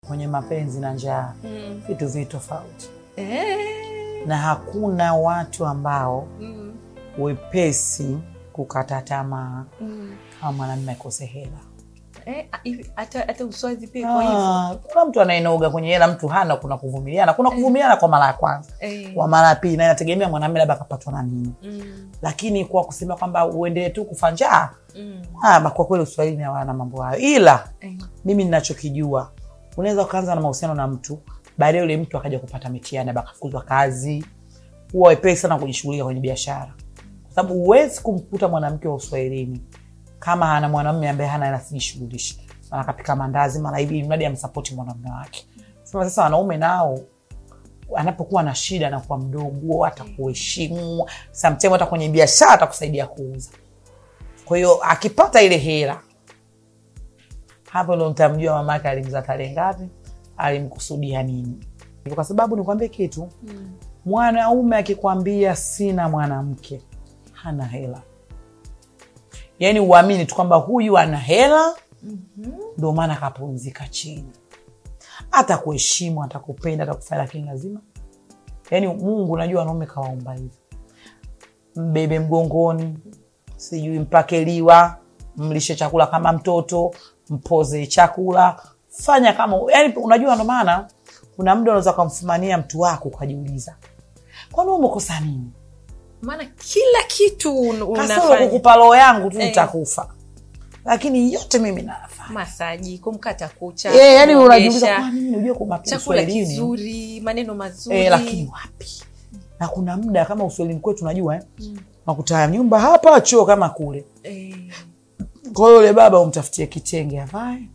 kwenye mapenzi na njaa Mm. vitu vi tofauti, Eh. na hakuna watu ambao Mm. wepesi kukata tamaa Mm. kama mwanamume akose hela. Eh, a- hivi, hata hata uswazi pia kwa hivyo Ah, kuna mtu anaenoga kwenye hela, mtu hana. Kuna kuvumiliana, kuna kuvumiliana kwa mara ya kwanza, Eh. kwa mara ya pili, na inategemea mwanamume labda akapatwa na nini, Mm. lakini kwa kusema kwamba uendelee tu kufa njaa, Mm. ah, kwa kweli Uswahili hawana mambo hayo, ila Eh. mimi ninachokijua unaweza ukaanza na mahusiano na mtu baadaye yule mtu akaja kupata mitihani labda akafukuzwa kazi huwa wepesi sana kujishughulika kwenye biashara kwa sababu huwezi kumkuta mwanamke wa uswahilini kama ana mwanamume ambaye hana hela sijishughulishi mara kapika mandazi mara hivi mradi amsapoti mwanamume wake sema sasa wanaume nao anapokuwa na shida anakuwa mdogo hata kuheshimu samtime hata kwenye biashara atakusaidia kuuza kwa hiyo akipata ile hela hapo ndo mtamjua mamake alimza tarehe ngapi alimkusudia nini kwa sababu nikwambie kitu Mm. mwanaume akikwambia sina mwanamke hana hela yaani uamini tu kwamba huyu ana hela ndo maana akapumzika chini atakuheshimu atakupenda atakufanya lakini lazima yaani mungu unajua wanaume kawaumba hivi mbebe mgongoni sijui mpake liwa mlishe chakula kama mtoto mpoze chakula fanya kama yani unajua ndo maana kuna muda unaweza ukamfumania mtu wako ukajiuliza kwani wewe umekosa nini maana kila kitu un- kasoro unafanya kukupa roho yangu tu Eh. nitakufa lakini yote mimi nafanya masaji kumkata kucha Eh, yani kuogesha, unajiuliza kwa nini unajua kwa chakula Uswahilini kizuri maneno mazuri eh, lakini wapi na kuna muda kama uswahilini kwetu unajua eh, nakuta nyumba hapa choo kama kule eh, kwa hiyo yule baba umtafutie kitenge avae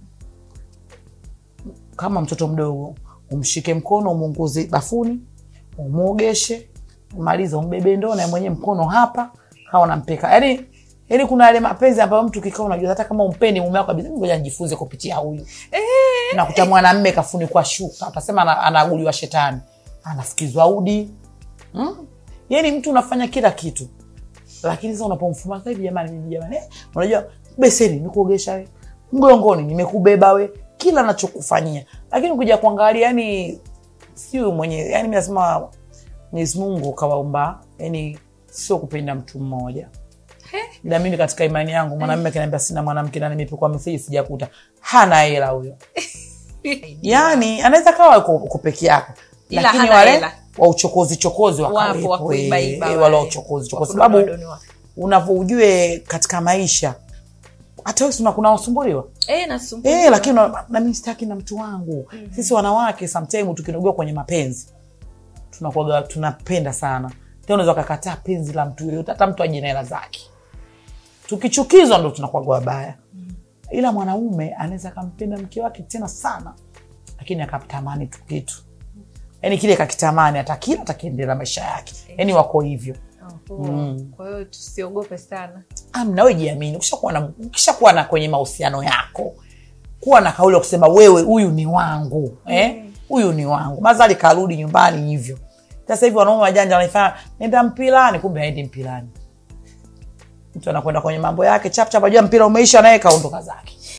kama mtoto mdogo umshike mkono umunguzi bafuni umwogeshe maliza umbebe ndoo na mwenye mkono hapa kawa nampeka yani yani kuna yale mapenzi ambayo mtu kikaa unajua hata kama umpendi mume wako kabisa ngoja nijifunze kupitia huyu nakuta mwanamme kafunikwa shuka utasema ana- anaaguliwa shetani anafukizwa udi mm? yani mtu unafanya kila kitu lakini sasa unapomfuma sasa hivi jamani mimi jamani eh, unajua beseni nimekuogesha we mgongoni nimekubeba we kila nachokufanyia lakini kuja kuangalia yani sio mwenye yani mi nasema mwenyezi mungu kawaumba yani sio kupenda mtu mmoja na mimi katika imani yangu mwanamume akiniambia sina mwanamke na nimepikwa meseji sijakuta hana hela huyo yani anaweza kawa uko uko peke yako Ila lakini hana wale hela. wa uchokozi chokozi wapo wa wakawepo kuibaiba eh, wale. wale wa uchokozi Wa kwa sababu kudonoa-donoa. unavyoujue katika maisha hata wewe si una- kuna wasumbuliwa eh, nasumbuliwa. Eh, lakini na- na mimi sitaki na mtu wangu sisi wanawake sometime tukinogewa kwenye mapenzi tunakuwaga tunapenda sana tena unaweza ukakataa penzi la mtu yoyote hata mtu aje na hela zake tukichukizwa ndo tunakuwaga wabaya ila mwanaume anaweza akampenda mke wake tena sana lakini akamtamani tu kitu yaani kile kakitamani atakila atakiendelea maisha yake yaani wako hivyo Oho. kwa hiyo tusiogope sana amna we jiamini ukishakuwa na, ukishakuwa na kwenye mahusiano yako kuwa na kauli ya kusema wewe huyu ni wangu eh? huyu ni wangu mazali karudi nyumbani hivyo sasa hivi wanaume wajanja wanaifanya nenda mpilani kumbe aendi mpilani mtu anakwenda kwenye mambo yake chapchap ajua mpira umeisha naye kaondoka zake